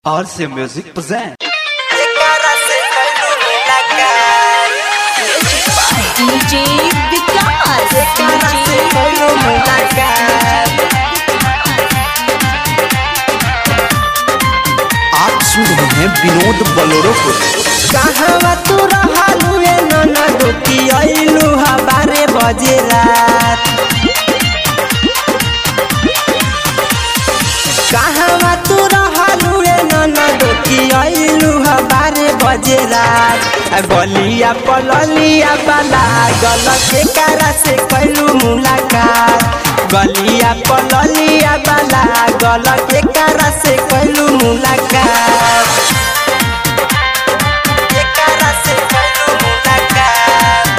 RC Music present. DJ विकास आप सुन रहे हैं विनोद बलोरो को कहवा तू रहलू ए ननद की अइलू हा बारे बजे रात कहवा तू रहलू ए ननद की अइलू हा बारे बजे रात आ बलिया पललिया बाला गल के कारा से कैलू मुलाकात गलिया पललिया बाला गल के कारा से कैलू मुलाकात एकरा से कैलू मुलाकात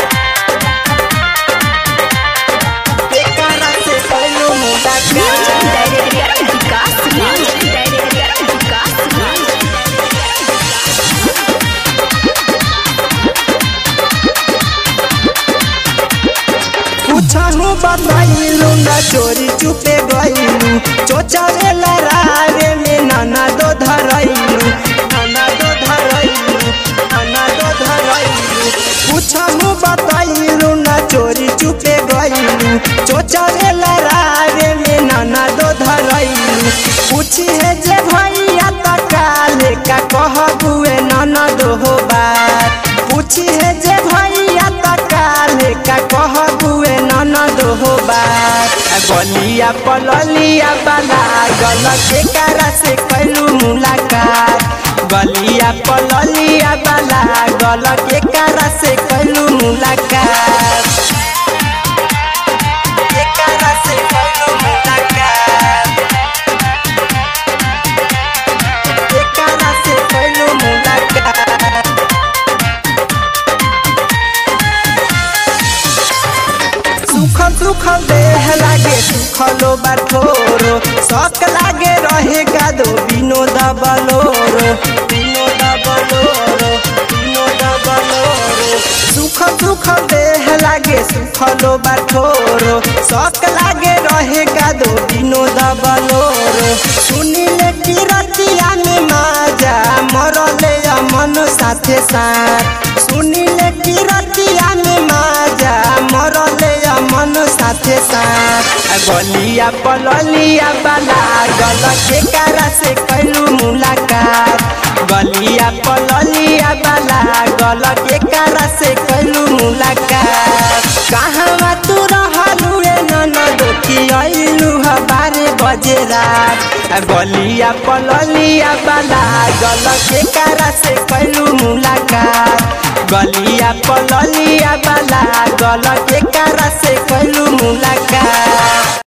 एकरा से कैलू म्यूजिक मुलाकात director Vikas music director Vikas पूछनु बताइलू न चोरी चुपे गइलू चोचावे लरावे में नाना दो धरइलू नाना दो धरइलू नाना दो धरइलू पूछनु बताइलू न चोरी चुपे गइलू चोचावे लरावे में नाना दो धरइलू पूछी है जे भैया त काले का कहबुए नाना दो हो बात पूछी है जे भैया त काले का कहबुए ननद हो बात आ गलिया पललिया बाला गल के कारा से कैलू मुलाकात गलिया पललिया बाला गल के कारा से कैलू मुलाकात के कारा से कैलू मुलाकात के कारा से कैलू मुलाकात सुखल सुखल देह लागे सुखलो बाठोरो शौक लागे रहेगा दो विनोद बलोरो विनोद बलोरो विनोद बलोरो सुखल सुखल देह लागे सुखलो बाठोरो शौक लागे रहेगा दो विनोद बलोरो सुनिले की रतिया में माजा मरले अमन साथे साथ सुनिले की रतिया में माजा मरले अमन साथे साथ आ गलिया पललिया बाला गल के कारा से कैलू मुलाकात गलिया पललिया बाला गल के कारा से कैलू मुलाकात कहवा तू रहलू ए ननद की अइलू ह बारे बजे रात आ गलिया पललिया बाला गल के कारा से कैलू मुलाकात गलिया पललिया बाला गल के कारा से कैलू मुलाकात